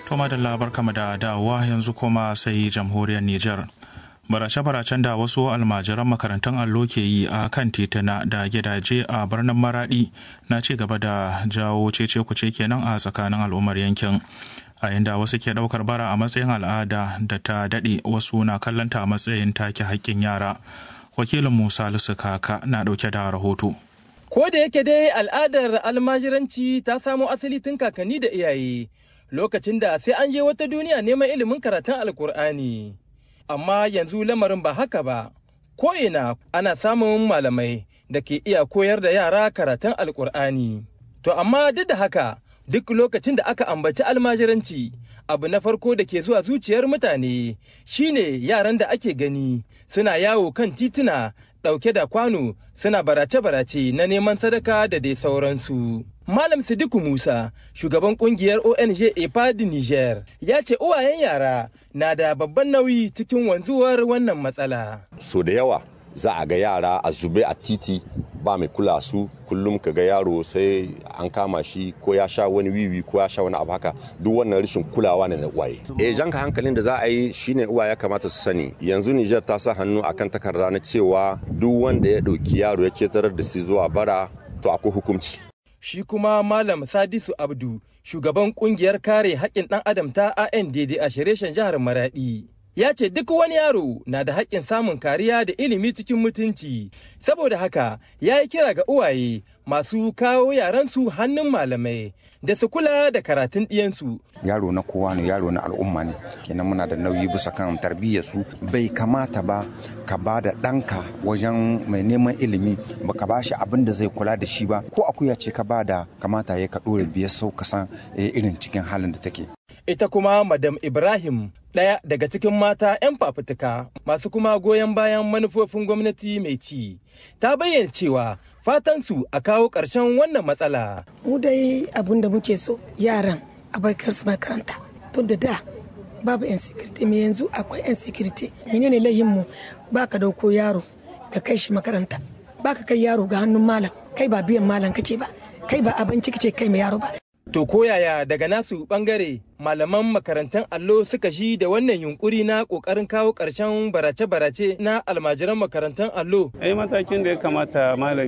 To madalla barkama da dawowa yanzu kuma sai jamhuriyar Nijar. Barace-baracen da wasu almajiran makarantun allo ke yi a kan tituna da gidaje a birnin Maradi na ci gaba da jawo cece kuce kenan a tsakanin al'ummar yankin. A inda wasu ke ɗaukar bara a matsayin al'ada da ta daɗe wasu na kallonta a matsayin take haƙƙin yara. Wakilin Musa Lusu Kaka na ɗauke da rahoto. Ko da yake dai al'adar almajiranci ta samo asali tun kakanni da iyaye lokacin da sai an je wata duniya neman ilimin karatun alkur'ani. Amma yanzu lamarin ba haka ba, ko'ina ana samun malamai da ke iya koyar da yara karatun alkur'ani. To amma duk da haka duk lokacin da aka ambaci almajiranci abu na farko da ke zuwa zuciyar mutane shine yaran da ake gani suna yawo kan tituna ɗauke da kwano suna barace-barace na neman sadaka da dai sauransu. Malam Sidiku Musa, shugaban kungiyar ONG EPAD Niger, ya ce uwayen yara na da babban nauyi cikin wanzuwar wannan matsala. So da yawa za a ga yara a zube a titi ba mai kula su kullum ka ga yaro sai an kama shi ko ya sha wani wiwi ko ya sha wani abu haka duk wannan rashin kulawa ne na uwaye e janka hankalin da za a yi shine uwaye kamata su sani yanzu Niger ta sa hannu akan takarda na cewa duk wanda ya ɗauki yaro ya ketarar da su zuwa bara to akwai hukunci shi kuma Malam Sadisu Abdu, shugaban kungiyar kare haƙƙin ɗan adam ta ANDD a shireshen jihar Maraɗi. Ya ce duk wani yaro na da haƙƙin samun kariya da ilimi cikin mutunci, saboda haka ya yi kira ga uwaye masu kawo yaransu hannun malamai da su kula da karatun ɗiyansu. Yaro na kowa ne yaro na al'umma ne, kenan muna da nauyi bisa kan tarbiyyar su bai kamata ba ka ba da ɗanka wajen mai neman ilimi ba ka ba shi abin da zai kula da shi ba ko akuya ce ka ba da kamata ya ka ɗora biyar sau ka san irin cikin halin da take. Ita kuma Madam Ibrahim ɗaya daga cikin mata 'yan fafutuka masu kuma goyon bayan manufofin gwamnati mai ci ta bayyana cewa fatansu a kawo ƙarshen wannan matsala. Mu dai abin da muke so yaran a baikar su makaranta tun da da babu 'yan sikiriti mai yanzu akwai 'yan sikiriti menene lahin mu ba ka dauko yaro ka kai shi makaranta ba ka kai yaro ga hannun malam kai ba biyan malam kake ba kai ba abinci kake kai mai yaro ba To koyaya daga nasu bangare malaman makarantar allo suka shi da wannan yunkuri na kokarin kawo ƙarshen barace-barace na almajiran makarantar allo? Ai matakin da ya kamata malami